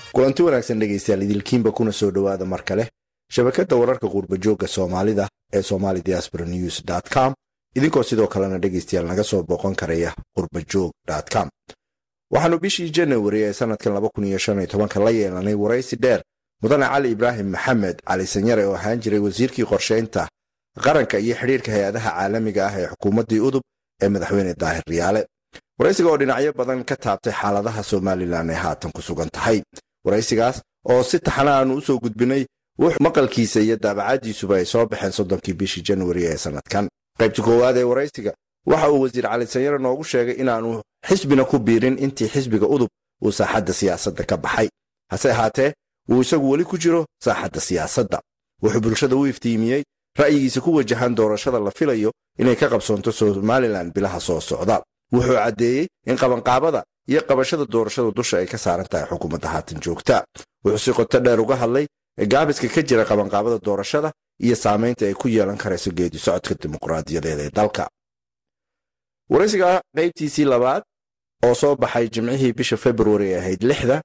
kulanti wanaagsan dhegaystayaal idilkiinba kuna soo dhowaada mar kale shabakadda wararka qurbajooga soomaalida ee somali diaspora news com idinkoo sidoo kalena dhegaystayaal naga soo booqan karaya qurbajoog com waxaannu bishii janawari ee sanadkan la yeelanay waraysi dheer mudane cali ibraahim maxamed cali sanyare oo ahaan jiray wasiirkii qorshaynta qaranka iyo xidhiirka hay-adaha caalamiga ah ee xukuumaddii udub ee madaxweyne daahir riyaale waraysiga oo dhinacyo badan ka taabtay xaaladaha somalilan ee haatan ku sugan tahay waraysigaas oo si taxana aanu u soo gudbinay wux maqalkiisa iyo daabacadiisuba ay soo baxeen soddonkii bishii januari ee sanadkan qaybta koowaad ee waraysiga waxa uu wasiir cali sanyare noogu sheegay inaanu xisbina ku biirin intii xisbiga udub uu saaxadda siyaasadda ka baxay hase ahaatee uu isagu weli ku jiro saaxadda siyaasadda wuxuu bulshada u iftiimiyey ra'yigiisa ku wajahan doorashada la filayo inay ka qabsoonto somalilan bilaha soo socda wuxuu caddeeyey in qabanqaabada iyo qabashada doorashada dusha ay ka saaran tahay xukuumadda haatan joogta wuxuu si qoto dheer uga hadlay gaabiska ka jira qabanqaabada doorashada iyo saamaynta ay ku yeelan karayso geedi socodka dimuqraadiyadeed ee dalka waraysiga qaybtiisii labaad oo soo baxay jimcihii bisha februari ee ahayd lixda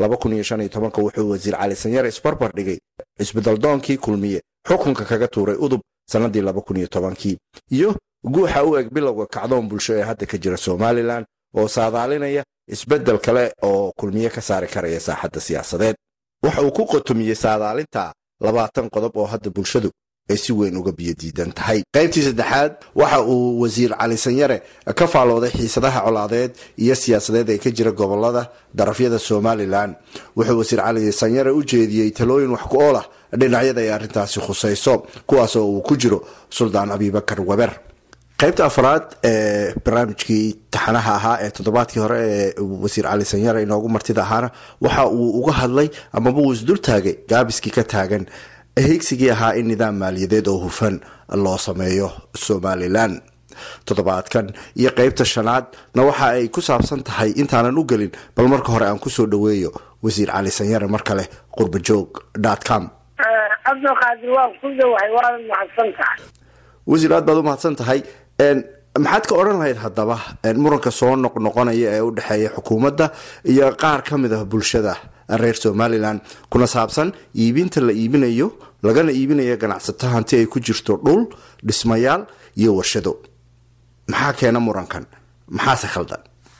wuxuu wasiir cali sanyare isbarbar dhigay isbedaldoonkii kulmiye xukunka kaga tuuray udub sannadii iyo guuxa u eg bilowga kacdoon bulsho ee hadda ka jira somalilan oo saadaalinaya isbeddel kale oo kulmiye ka saari karaya saaxadda siyaasadeed waxa uu ku qotomiyey saadaalinta labaatan qodob oo hadda bulshadu ay si weyn uga biyodiidan tahay qaybtii saddexaad waxa uu wasiir cali sanyare ka faalooday xiisadaha colaadeed iyo siyaasadeed ee ka jira gobolada darafyada somalilan wuxuu wasiir cali sanyare u jeediyey talooyin wax ku ool ah dhinacyada ay arrintaasi khusayso kuwaasoo uu ku jiro suldaan abibakar weber qaybta afraad ee barnaamijkii taxanaha ahaa ee toddobaadkii hore ee wasiir cali sanyare inoogu martida ahaana waxa uu uga hadlay amaba uu isdultaagay gaabiskii ka taagan higsigii ahaa in nidaam maaliyadeed oo hufan loo sameeyo somalilan toddobaadkan iyo qaybta shanaadna waxa ay ku saabsan tahay intaanan u gelin bal marka hore aan kusoo dhoweeyo wasiir cali sanyare mar kale qurbajoog com cabdulqaadir waan ku dhawahay waana mahadsan tahay wasiir aad baad u mahadsan tahay maxaad ka odhan lahayd haddaba muranka soo noqnoqonaya ee u dhexeeya xukuumadda iyo qaar ka mid ah bulshada reer somalilan kuna saabsan iibinta la iibinayo lagana iibinayo ganacsato hanti ay ku jirto dhul dhismayaal iyo warshado maxaa keena murankan maxaase khaldan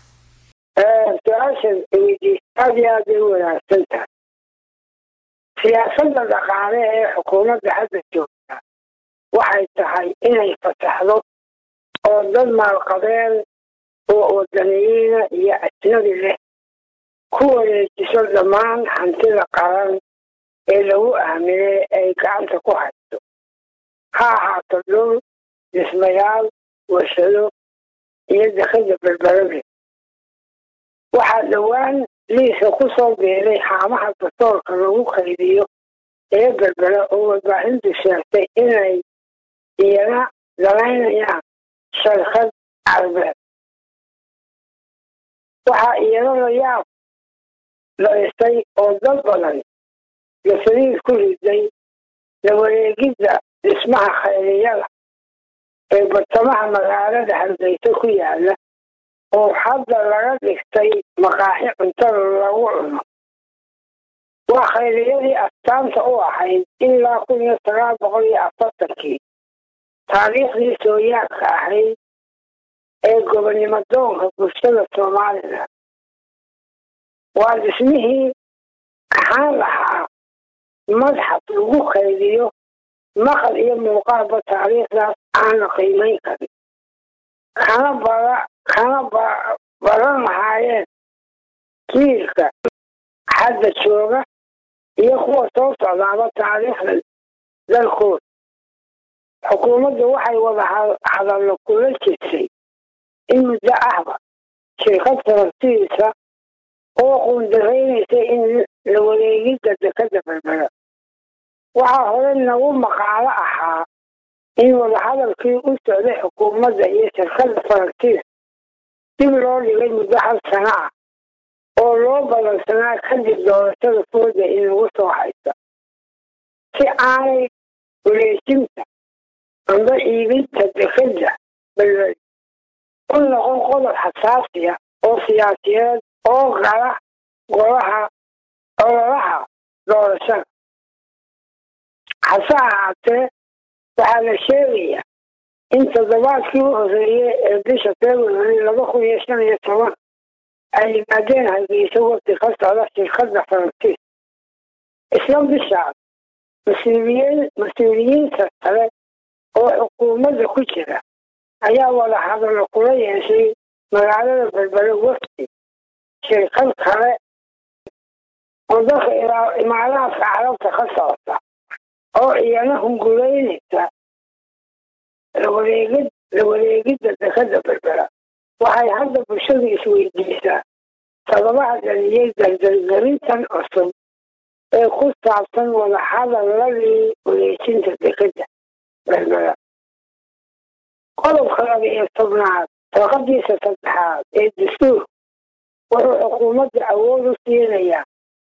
su-aashan weydiis aada iyo aad bay u wanaagsan tahay siyaasadda dhaqaale ee xukuumadda hadda joogta waxay tahay inay fasaxdo oo dad maalqabeen oo wadaniyiina iyo ajnabi leh ku wareejiso dhammaan hantida qaran ee lagu aaminay ay gacanta ku hayso ha ahaato dhul dhismayaal warshado iyo dekada berberabe waxaa dhowaan liiska ku soo beeray haamaha basoolka lagu qaydiyo ee berbera oo warbaahintu sheegtay inay iyana dalaynayaan sharkad carbeed waxaa iyana la yaab laysay oo dad badan gasadiid ku riday la wareegidda dhismaha khayriyada ee bartamaha magaalada hargeysa ku yaala oo hadda laga dhigtay maqaaxi cuntada lagu cuno waa khayriyadii astaanta u ahayd ilaa kun iyo sagaal boqol iyo afartankii taariikhdii sooyaadka ahayd ee gobonnimo doonka bulshada somalilan waa dhismihii ahaan lahaa madxaf lagu kaydiyo maqal iyo muuqaalba taariikhdaas aan la qiimayn karin kana bara kana baran lahaayeen jiilka hadda jooga iyo kuwa soo socdaaba taariikhda dalkooda xukuumaddu waxay wada hadallo kula jirtay in muddo ahba shirkad faransiisa oo quundaraynaysa in la wareegidda dekada berbera waxaa hore nagu maqaalo ahaa in wadahadalkii u socday xukuumadda iyo shirkadda faransiiska dib loo dhigay muddo hal sano ah oo loo balansanaa kadib doorashada fooda inagu soo haysa si aanay wareejinta amba iibinta dekada berberi u noqon qodob xasaasiya oo siyaasiyeed oo gala golaha ololaha doorashada hase ahaatee waxaa la sheegayaa in toddobaadkii u horeeyey ee bisha february laba kun iyo shan iyo toban ay yimaadeen hargeysa waqti ka socda shirkadda faransiis isla bishaas mas-uuliyiin mas-uuliyiinta kale oo xukuumadda ku jira ayaa wada hadallo kula yeeshay magaalada berbere wafdi shirkad kale oo dalka imaaraadka carabta ka socota oo iyana hungulaynaysa lawareegid la wareegidda dekadda berbera waxay hadda bulshadu isweydiisaa sababaha dhaliyey dardargelintan cusub ee ku saabsan wadahadaladii wareejinta dekadda berbera qodobka laba iyo tobnaad toqadiisa saddexaad ee dastuur wuxuu xukuumadda awood u siinayaa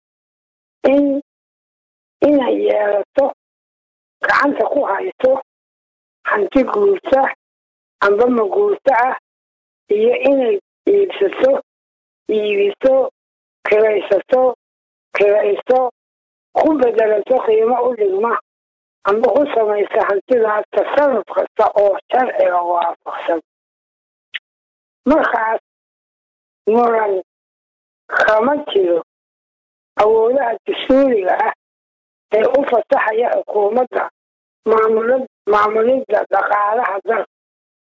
in inay yeelato gacanta ku hayso hanti guurta amba maguurto ah iyo inay iibsato iibiso kiraysato kirayso ku bedelato qiimo u dhigma amba ku samaysa hantidaas tasarruf kasta oo sharciga waafaqsan markaas muran kama jiro awoodaha dastuuriga ah ee u fasaxaya xukuumadda maamulad maamulidda dhaqaalaha dalka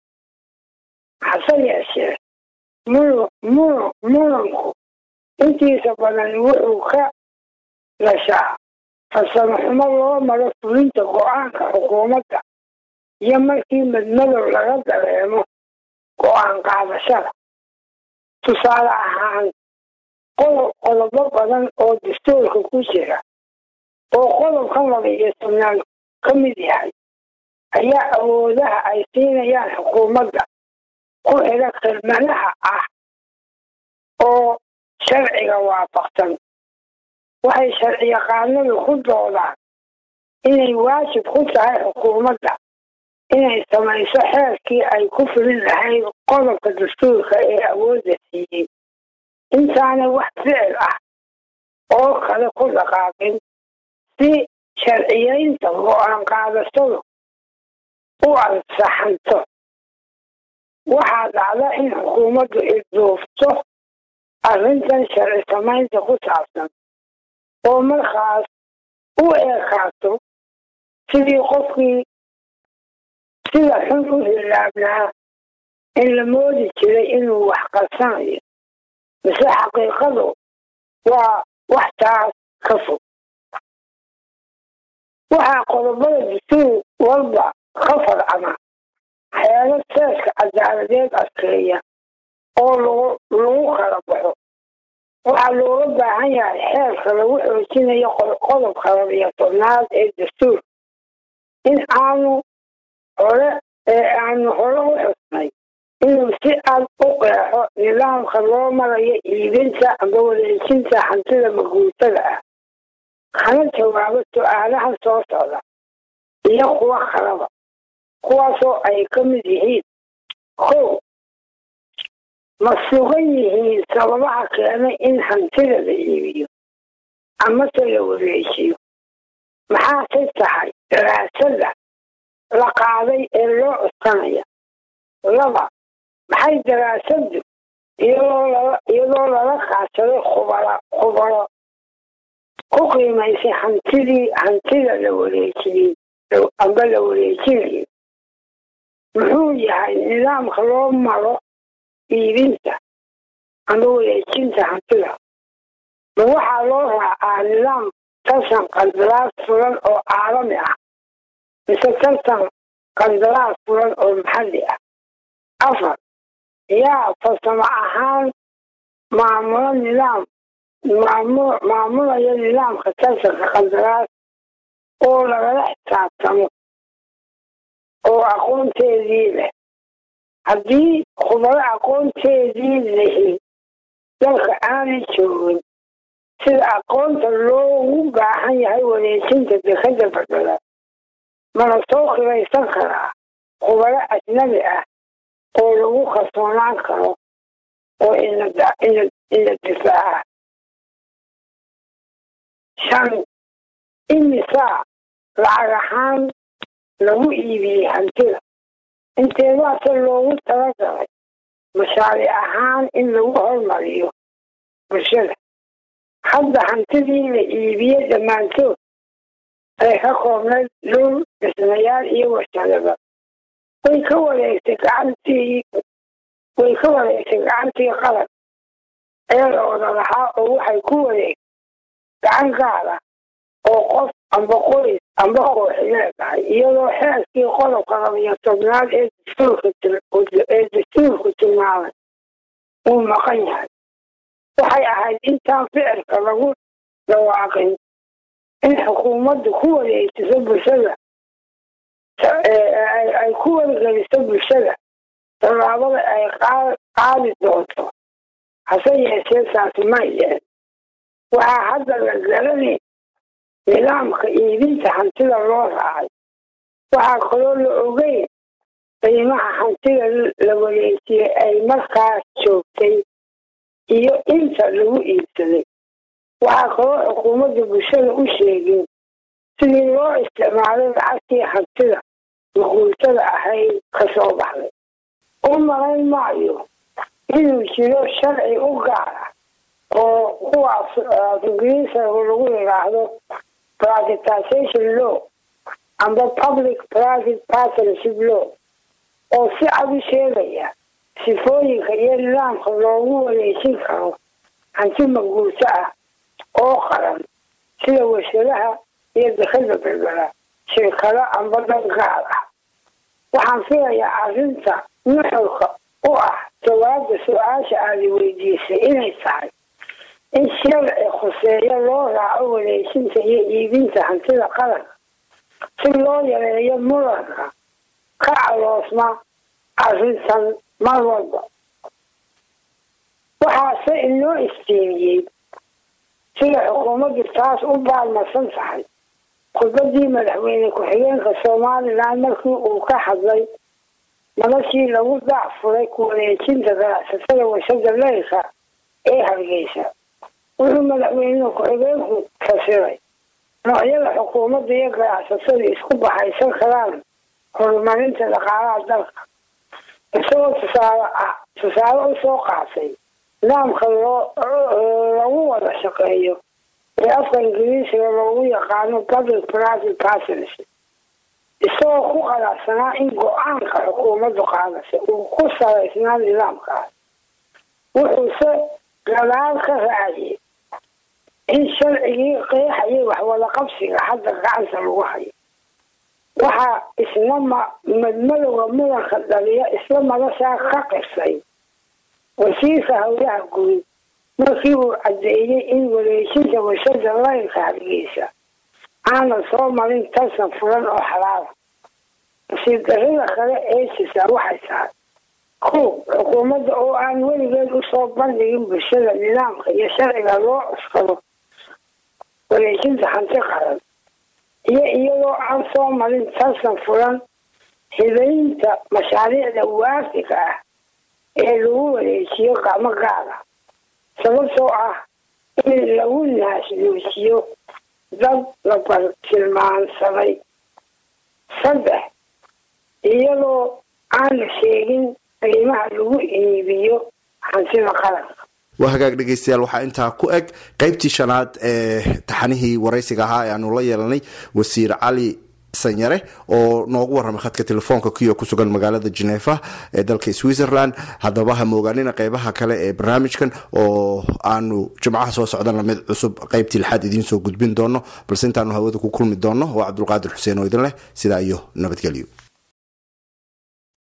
hase yeeshee munu munu muranku intiisa badan wuxuu ka dhashaa farsamo xumo loo maro fulinta go-aanka xukuumadda iyo markii madmadow laga dareemo go-aan qaadashada tusaale ahaan qodob qodobo badan oo dastuurka ku jira oo qodobkan laba iyo tobnaad ka mid yahay ayaa awoodaha ay siinayaan xukuumadda ku xidha khidmadaha ah oo sharciga waafaqsan waxay sharciyaqaanadu ku doodaan inay waajib ku tahay xukuumadda inay samayso xeerkii ay ku fulin lahayd qodobka dastuurka ee awoodda siiyey intaanay wax ficil ah oo kale ku dhaqaaqin si sharciyeynta go-aan qaadashadu u ansaxanto waxaa dhacda in xukuumaddu ilduufto arrintan sharci samaynta ku saabsan oo markaas u eekaato sidii qofkii sida xun u hilaabnaa in la moodi jiray inuu wax qarsanayo mise xaqiiqadu waa wax taas ka fog waxaa qodobada dastuur walba ka farcama xeelo seeska cadaaladeed adkeeya oo lagu kala baxo waxaa looga baahan yahay xeerka lagu xoojinayo qodobka labiyo tobnaad ee dastuur in aanu hore ee aanu hore u xusnay inuu si cad u qeexo nidaamka loo marayo iibinta amba wareejinta hantida maguurtada ah kana jawaabo su-aalaha soo socda iyo kuwa kalaba kuwaasoo ay ka mid yihiin kow ma sugan yihiin sababaha keenay in hantida la iibiyo amase la wareejiyo maxaase tahay daraasada la qaaday ee loo cuskanaya laba maxay daraasadu iyadoo lala kaashaday khubara khubaro ku qiimaysay hantidii hantida la wareejiyey amba la wareejinayo muxuu yahay nidaamka loo maro iibinta amba wareejinta hantida ma waxaa loo raacaa nidaam tartan qandalaas fulan oo caalami ah mise tartan qandalaas fulan oo maxalli ah afar yaa farsamo ahaan maamulo nidaam maamulaya nidaamka tartanka qandalaas oo lagala xisaabtamo oo aqoonteedii leh haddii khubaro aqoonteedii lehi dalka aanay joogin sida aqoonta loogu baahan yahay wareejinta dekadda badbada mana soo kiraysan karaa khubaro ajnabi ah oo lagu kalsoonaan karo oo ina difaaca shan imisaa lacag ahaan lagu iibiyey hantida inteedaase loogu talagalay mashaaric ahaan in lagu hormariyo bulshada hadda hantidii la iibiyey dhammaantood ay ka koobnayd dhul dhismayaal iyo warshadaba way ka wareegtay gacantii way ka wareegtay gacantii qalab eelooda lahaa oo waxay ku wareegtay gacan gaada oo qof amba qoys amba kooxi leedahay iyadoo xeerkii qodobka labiyo tobnaad ee dastuurkaee dastuurku tilmaamay uu maqan yahay waxay ahayd intaan ficilka lagu dhawaaqin in xukuumaddu ku wareegtiso bulshada ay ku wargeliso bulshada tallaabada ay qaadi doonto hase yeeshee taasi ma yeen waxaa hadda la garanay nidaamka iibinta hantida loo raacay waxaa kaloo la ogeyn qiimaha hantida la wareejiyey ay markaas joogtay iyo inta lagu iibsaday waxaa kaloo xukuumadda bulshada u sheegin sidii loo isticmaalay lacagtii hantida maquultada ahayd ka soo baxday u malayn maayo inuu jiro sharci u gaara oo kuwaas ingiriisagu lagu yidhaahdo privatization law amba public private partnership law oo si cad u sheegaya sifooyinka iyo nidaamka loogu wareejin karo hanti maguurto ah oo qaran sida warshadaha iyo dekada berbera shirkado amba dad gaar ah waxaan filayaa arrinta nuxurka u ah jawaabda su-aasha aada weydiisay inay tahay in sharci khuseeyo loo raaco wareejinta iyo iibinta hantida qaranka si loo yareeyo muranka ka caloosma arrintan mar walba waxaase inoo istiimiyey sida xukuumaddu taas u baalmarsan tahay khudbadii madaxweyne ku-xigeenka somalilan markii uu ka hadlay noloshii lagu dacfuray ku wareejinta ganacsatada warshada leylka ee hargeysa wuxuu madaxweyne ku-xigeenku fasiray noocyada xukuumadda iyo ganacsatada isku baxaysan karaan horumarinta dhaqaalaha dalka isagoo tusaale ah tusaale u soo qaatay nidaamka loo lagu wada shaqeeyo ee afka ingiriisiga loogu yaqaano public private partnership isagoo ku qanacsanaa in go-aanka xukuumaddu qaadasay uu ku salaysnaa nidaamkaas wuxuuse gadaal ka raaciyey in sharcigii qeexayay waxwada qabsiga hadda gacanta lagu hayo waxaa isna ma madmadowga mudanka dhaliya isla madashaa ka qirsay wasiirka howlaha guud markii uu caddeeyey in wareejinta warshada laylka hargeysa aanan soo marin tarsan furan oo xalaala nasiib darrada kale ee jirtaa waxay tahay kow xukuumadda oo aan weligeed usoo bandhigin bulshada nidaamka iyo sharciga loo cuskado wareejinta hanti qaran iyo iyadoo aan soo marin tarsan furan hibaynta mashaariicda waafiga ah ee lagu wareejiyo gacmo gaara sababtoo ah in lagu naasnuujiyo dad la bartilmaansaday saddex iyadoo aan la sheegin qiimaha lagu iibiyo hantida qaranka waa hagaag dhegeystayaal waxaa intaa ku eg qeybtii shanaad ee taxanihii waraysiga ahaa ee aanu la yeelanay wasiir cali sanyare oo noogu warramay khadka telefoonka kuyo ku sugan magaalada genefa ee dalka switzerland haddaba ha moogaanina qeybaha kale ee barnaamijkan oo aanu jimcaha soo socdana mid cusub qeybtii lixaad idiin soo gudbin doono balse intaanu hawada ku kulmi doono waa cabdulqaadir xuseen oo idin leh sidaa iyo nabadgelyo